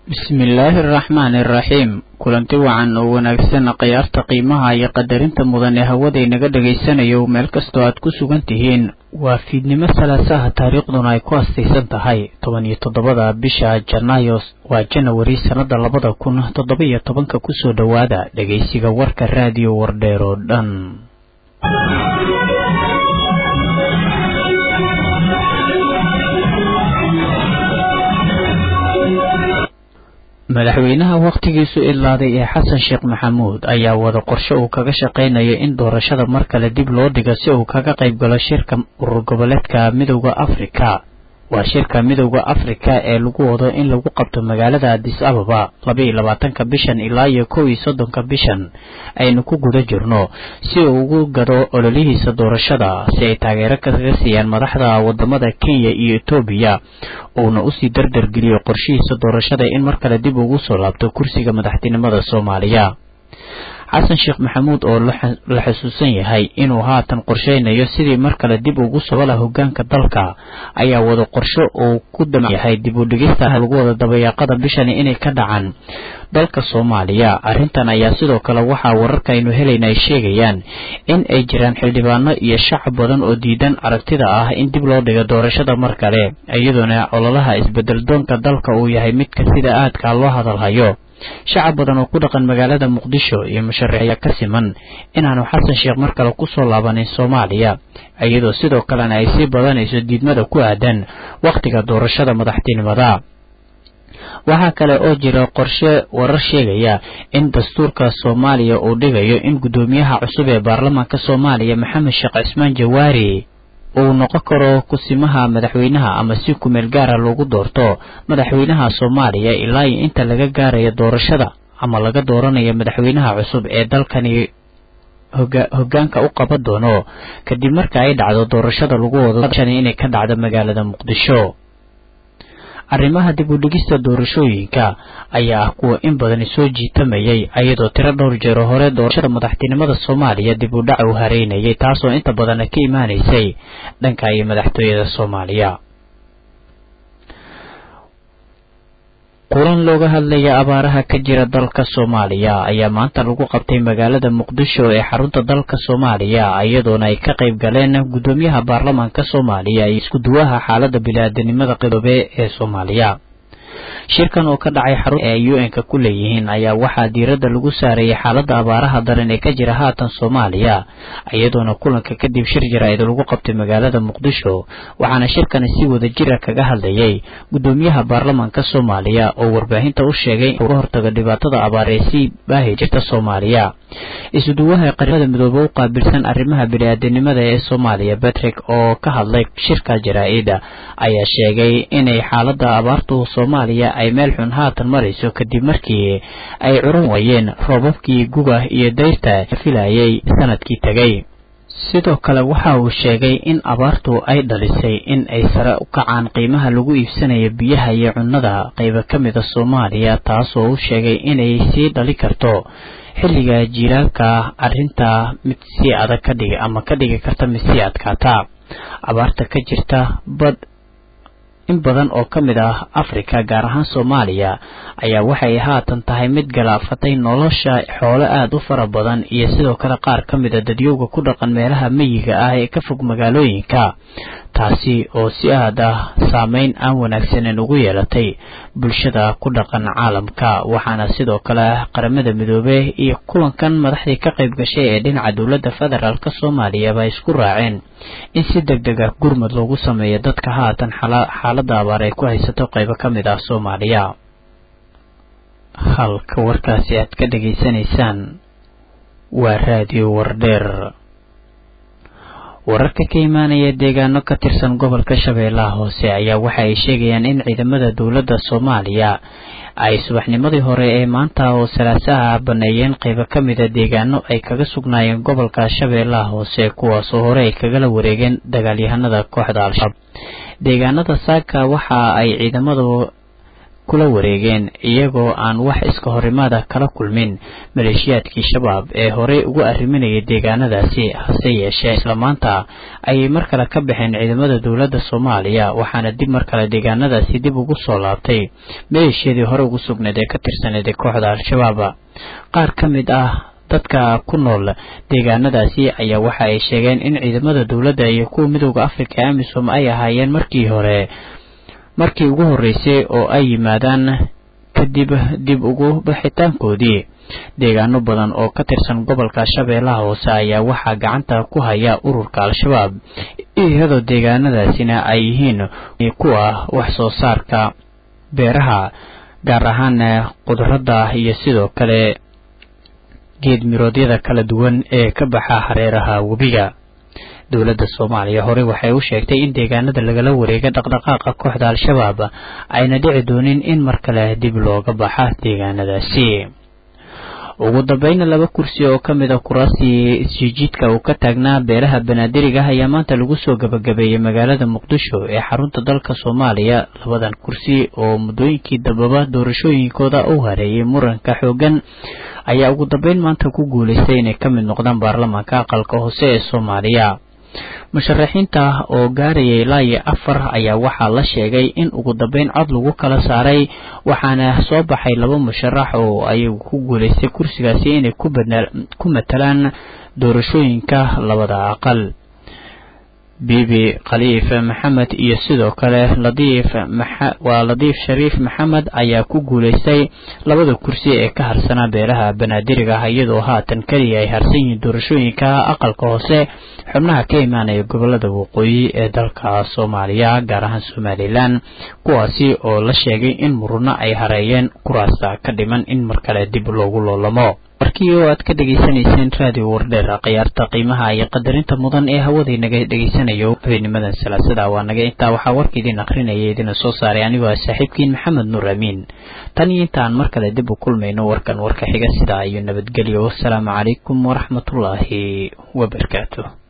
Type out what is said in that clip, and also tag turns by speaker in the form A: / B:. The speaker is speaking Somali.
A: bismillaahi araxmaani araxiim kulanti wacan oo wanaagsan khiyaarta qiimaha iyo qadarinta mudan ee hawada inaga dhagaysanayo meel kastoo aad ku sugan tihiin waa fiidnimo salaasaha taariikhduna ay ku astaysan tahay toban iyo toddobada bisha janaayo waa janawari sannada labada kun toddoba iyo tobanka kusoo dhowaada dhegaysiga warka raadiyo wardheer oo dhan madaxweynaha wakhtigiisu idlaaday ee xasan sheekh maxamuud ayaa wada qorshe uu kaga shaqaynayo in doorashada mar kale dib loo dhigo si uu kaga qayb galo shirka urur goboleedka midowda afrika waa shirka midowda afrika ee lagu wado in lagu qabto magaalada adis ababa laba iyo labaatanka bishan ilaa iyo kow iyo soddonka bishan aynu ku guda jirno si uu ugu gado ololihiisa doorashada si ay taageero kaga siiyaan madaxda wadamada kenya iyo etoobiya uuna usii dardargeliyo qorshihiisa doorashada in mar kale dib ugu soo laabto kursiga madaxtinimada soomaaliya xasan sheekh maxamuud oo la xusuusan yahay inuu haatan qorsheynayo sidii mar kale dib ugu sogola hogaanka dalka ayaa wada qorsho uu ku dam yahay dib u dhigista lagu wada dabayaaqada bishani inay ka dhacaan dalka soomaaliya arrintan ayaa sidoo kale waxaa wararka aynu helayna ay sheegayaan in ay jiraan xildhibaano iyo shacab badan oo diidan aragtida ah in dib loo dhigo doorashada mar kale iyadoona ololaha isbedel doonka dalka uu yahay midka sida aadka loo hadalhayo shacab badan oo ku dhaqan magaalada muqdisho iyo musharaxiya ka siman inaanu xasan sheekh mar kale ku soo laabanin soomaaliya iyadoo sidoo kalena ay sii badanayso diidmada ku aadan wakhtiga doorashada madaxtinimada waxaa kale oo jira qorshe warar sheegaya in dastuurka soomaaliya uu dhigayo in guddoomiyaha cusub ee baarlamaanka soomaaliya maxamed sheekh cismaan jawaari uu noqon karo kusimaha madaxweynaha ama si kumeel gaara loogu doorto madaxweynaha soomaaliya ilaa iyo inta laga gaarayo doorashada ama laga dooranayo madaxweynaha cusub ee dalkani hogaanka u qaban doono kadib marka ay dhacdo doorashada lagu wado inay ka dhacdo magaalada muqdisho arrimaha dib u dhigista doorashooyinka ayaa ah kuwa in badani soo jiitamayay iyadoo tiro dhowr jeero hore doorashada madaxtinimada soomaaliya dib u dhac uu hareynayay taasoo inta badana ka imaanaysay dhanka iyo madaxtooyada soomaaliya kulan looga hadlaya abaaraha ka jira dalka soomaaliya ayaa maanta lagu qabtay magaalada muqdisho ee xarunta dalka soomaaliya iyadoona ay ka qayb galeen guddoomiyaha baarlamaanka soomaaliya iyo iskuduwaha xaalada bini-aadanimada qidoobe ee soomaaliya shirkan oo ka dhacay xarun ee u n-ka ku leeyihiin ayaa waxaa diiradda lagu saarayay xaaladda abaaraha daran ee ka jira haatan soomaaliya iyadoona kulanka kadib shir jaraa'id lagu qabtay magaalada muqdisho waxaana shirkani si wada jira kaga hadlayay guddoomiyaha baarlamaanka soomaaliya oo warbaahinta u sheegay in uga hortago dhibaatada abaar ee sii baahi jirta soomaaliya isuduwaha qaramada midoobe u qaabilsan arrimaha bini-aadanimada ee soomaaliya batrick oo ka hadlay shirka jaraa-ida ayaa sheegay inay xaaladda abaartu soomaaliya ay meel xun haatan marayso kadib markii ay curan wayeen roobabkii guga iyo dayrta filayay sanadkii tegay sidoo kale waxa uu sheegay in abaartu ay dhalisay in ay sare u kacaan qiimaha lagu iibsanayo biyaha iyo cunnada qayba ka mida soomaaliya taasoo u sheegay inay sii dhali karto xilliga jiilaalka arrinta mid sii adag ka dhigi ama ka dhigi karta mid sii adkaata abaarta ka jirta bad in badan oo ka mid ah afrika gaar ahaan soomaaliya ayaa waxay haatan tahay mid galaafatay nolosha xoolo aada u fara badan iyo sidoo kale qaar ka mid a dadyowga ku dhaqan meelaha meyiga ah ee ka fog magaalooyinka taasi oo si aad ah saameyn aan wanaagsaneyn ugu yeelatay bulshada ku dhaqan caalamka waxaana sidoo kale qaramada midoobe iyo kulankan madaxdii ka qayb gashay ee dhinaca dowladda federaalk soomaaliyaba isku raaceen in si deg deg ah gurmad loogu sameeyo dadka haatan xaaladda abaar ay ku haysato qaybo ka mid ah soomaaliya halka warkaasi aad ka dhegaysanaysaan waa raadiyo wardheer wararka ka imaanaya deegaano ka tirsan gobolka shabeellaha hoose ayaa waxa ay sheegayaan in ciidamada dowladda soomaaliya ay subaxnimadii hore ee maanta oo salaasaha baneeyeen qaybo ka mida deegaano ay kaga sugnaayeen gobolka shabeellaha hoose kuwaasoo hore ay kagala wareegeen dagaalyahanada kooxda al-shabaab deegaanada saaka waxa ay ciidamadu kula wareegeen iyagoo aan wax iska horimaada kala kulmin maleeshiyaadkii shabaab ee horey ugu arriminayay deegaanadaasi hase yeeshee isla maanta ayay mar kale ka baxeen ciidamada dowladda soomaaliya waxaana dib mar kale deegaanadaasi dib ugu soo laabtay maleeshiyadii hore ugu sugnayd ee ka tirsaneed ee kooxda al-shabaab qaar ka mid ah dadka ku nool deegaanadaasi ayaa waxa ay sheegeen in ciidamada dowladda iyo kuwa midooda afrika ee amisom ay ahaayeen markii hore markii ugu horreysay oo ay yimaadaan kadib dib ugu baxitaankoodii deegaano badan oo ka tirsan gobolka shabeellaha hoose ayaa waxaa gacanta ku haya ururka al-shabaab iyadoo deegaanadaasina ay yihiin kuwa wax soo saarka beeraha gaar ahaan qudradda iyo sidoo kale geed miroodyada kala duwan ee ka baxa hareeraha webiga dowladda soomaaliya horey waxay u sheegtay in deegaanada lagala wareega dhaqdhaqaaqa kooxda al-shabaab ayna dhici doonin in mar kale dib looga baxa deegaanadaasi ugu dambayna laba kursi oo ka mid a kuraasii isjijiidka uu ka taagnaa beeraha banaadiriga ah ayaa maanta lagu soo gabagabeeyey magaalada muqdisho ee xarunta dalka soomaaliya labadan kursi oo muddooyinkii dambaba doorashooyinkooda u hareeyay muranka xoogan ayaa ugu dambeyn maanta ku guulaystay inay ka mid noqdaan baarlamaanka aqalka hoose ee soomaaliya musharaxiinta oo gaarayay ilaa iyo afar ayaa waxaa la sheegay in ugu dambeyn cod lagu kala saaray waxaana soo baxay laba musharax oo ayagu ku guulaystay kursigaasi inay ku matalaan doorashooyinka labada aqal bibi khaliif maxamed iyo sidoo kale ladiif waa ladiif shariif maxamed ayaa ku guulaystay labada kursi ee ka harsanaa beelaha banaadiriga ah iyadoo haatan keliya ay harsan yihiin doorashooyinka aqalka hoose xubnaha ka imaanaya gobolada waqooyi ee dalka soomaaliya gaar ahaan somalilan kuwaasi oo la sheegay in murano ay hareeyeen kuraasta ka dhiman in mar kale dib loogu loolamo warkii oo aad ka dhegaysanayseen raadiyo wardheer khiyaarta qiimaha iyo qadarinta mudan ee hawaday naga dhegaysanayo habeenimadan salaasada waa naga intaa waxaa warka idin akrinaya idina soo saaray anigoo ah saaxiibkiin maxamed nuur amiin tan iyo intaan mar kale dib u kulmayno warkan warka xiga sidaa iyo nabadgelyo wasalaamu calaykum waraxmatullaahi wabarakaatu